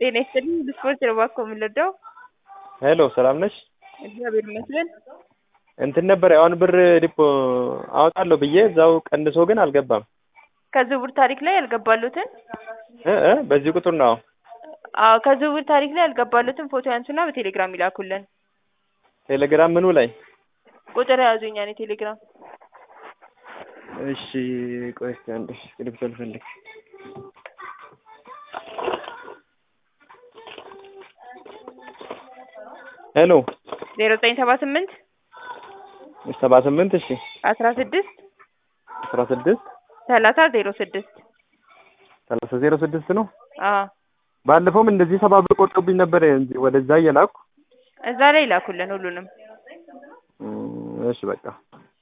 ጤና ይስጥልኝ ብስፖርት ነው እባክዎ የምንወደው። ሄሎ ሰላም ነሽ? እግዚአብሔር ይመስገን። እንትን ነበር አሁን ብር ዲፖ አወጣለሁ ብዬ እዛው ቀንሶ ግን አልገባም። ከዝውውር ታሪክ ላይ ያልገባሉትን እ እ በዚህ ቁጥር ነው። አዎ ከዝውውር ታሪክ ላይ ያልገባሉትን ፎቶ ያንሱና በቴሌግራም ይላኩልን። ቴሌግራም ምኑ ላይ? ቁጥር ያዙኛ እኔ ቴሌግራም እሺ ቆይ እስኪ አንዴ እስክሪብቶ ልፈልግ። ሄሎ ዜሮ ዘጠኝ ሰባ ስምንት ሰባ ስምንት እሺ አስራ ስድስት አስራ ስድስት ሰላሳ ዜሮ ስድስት ሰላሳ ዜሮ ስድስት ነው። አዎ ባለፈውም እንደዚህ ሰባ ብር ቆርጦብኝ ነበር ወደዛ እየላኩ እዛ ላይ ይላኩልን ሁሉንም። እም፣ እሺ በቃ